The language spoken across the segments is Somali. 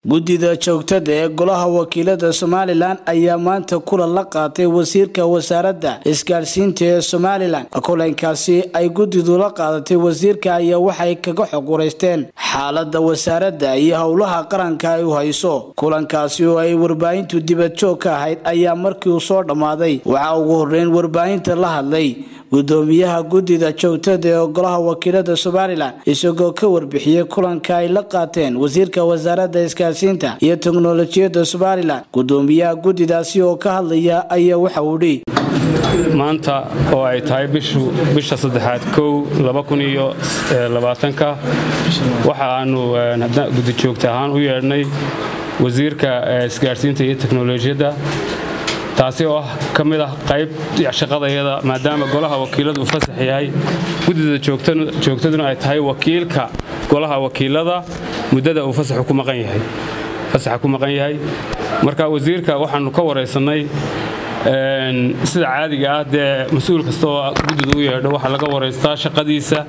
guddida joogtada ee golaha wakiilada somalilan ayaa maanta kulan la qaatay wasiirka wasaaradda isgaadhsiinta ee somalilan kulankaasi ay guddidu la qaadatay wasiirka ayaa waxay kaga xog wareysteen xaalada wasaaradda iyo howlaha qaranka ay u hayso kulankaasi oo ay warbaahintu dibad joog ka ahayd ayaa markii uu soo dhammaaday waxaa ugu horeyn warbaahinta la hadlay gudoomiyaha guddida joogtada ee golaha wakiilada somalilan isagoo ka warbixiyey kulanka ay la qaateen wasiirka wasaaradda isgaadhsiinta iyo teknolojiyadda somalilan gudoomiyaha guddidaasi oo ka hadlaya ayaa waxa uu dhi maanta oo ay tahay bisha saddexaad kow ka waxa aanu guddi joogta ahaan u yeedhnay wasiirka isgaadhsiinta iyo teknolojiyadda taasi oo ah ka mid ah qayb shaqadayada maadaama golaha wakiiladu uu fasax yahay guddida joogtaduna ay tahay wakiilka golaha wakiilada muddada uu fasaxa ku maqan yahay marka wasiirka waxaanu ka waraysannay sida caadiga ah dee mas-uul kasta oo guddida u yeedho waxaa laga waraystaa shaqadiisa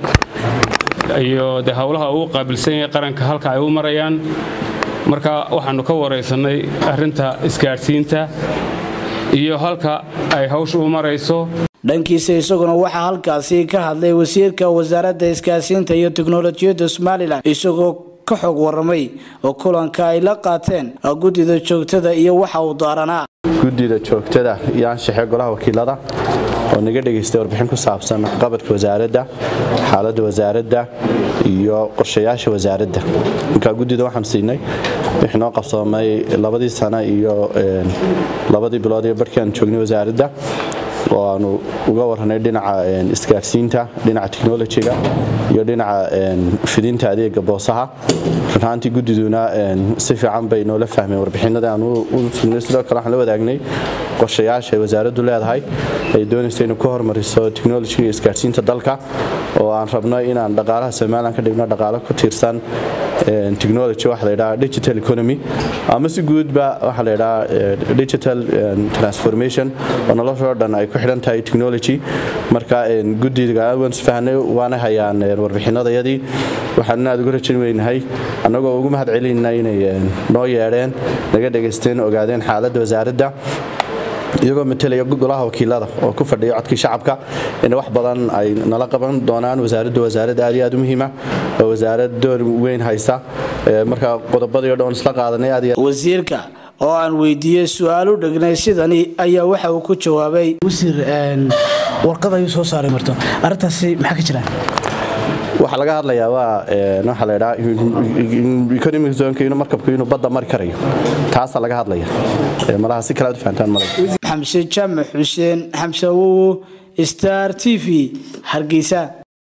iyo de howlaha uu qaabilsan yahay qaranka halka ay u marayaan marka waxaanu ka waraysannay arrinta isgaadhsiinta iyo halka ay hawsha u marayso dhankiisa isaguna waxaa halkaasi ka hadlay wasiirka wasaaradda isgaadhsiinta iyo teknolojiyadda somalilan isagoo ka xog waramay oo kulanka ay la qaateen guddida joogtada iyo waxa uu daaranaa guddida joogtada iyo anshaxee golaha wakiilada oo naga dhegaystay warbixin ku saabsan qabadka wasaaradda xaaladda wasaaradda iyo qorshayaasha wasaaradda markaa guddida waxaan siinay wixii noo qabsoomay labadii sano iyo labadii bilood iyo barhkii aan joognay wasaaradda oo aanu uga warranay dhinaca isgaadhsiinta dhinaca technolojiga iyo dhinaca fidinta adeega boosaha runhaantii guddiduna si fiican bay noola fahmeen warbixinada aan u sugnay sidoo kale waxaan la wadaagnay qorshayaasha ay wasaaraddu leedahay ay doonaysa inuu ka hormariso technolojiga iyo isgaadhsiinta dalka oo aan rabno inaan dhaqaalaha somalilan ka dhigno dhaqaalo ku tiirsan technology waxa la yidhaha digital economy ama si guudba waxa la yidhaha digital transformation oo noloshoo dhan ay ku xidhan tahay technology marka guddiga waan isfahnay waana hayaan warbixinadayadii waxaan aad uga rajin weynahay annagoo ugu mahad celinayna inay noo yeedheen naga dhegaysteen ogaadeen xaaladda wasaaradda iyagoo matelaya golaha wakiilada oo ku fadhiya codkii shacabka in wax badan ay nala qaban doonaan wasaaraddu wasaarad aad iyo aad u muhiima oo wasaarad door weyn haysa marka qodobadii o dhan isla qaadanay aad wasiirka oo aan weydiiyey su-aal u dhegnay sidani ayaa waxa uu ku jawaabay wasiir warqad ayuu soo saaray marto arrintaasi maxaa ka jira waxaa laga hadlayaa waa waxaa la ydhaa economic zonka inuu markabku inuu badda mari karayo taasaa laga hadlaya malaha si kale aad u fahantaan malay xamse jaamac xuseen xamse awowo star t v hargeysa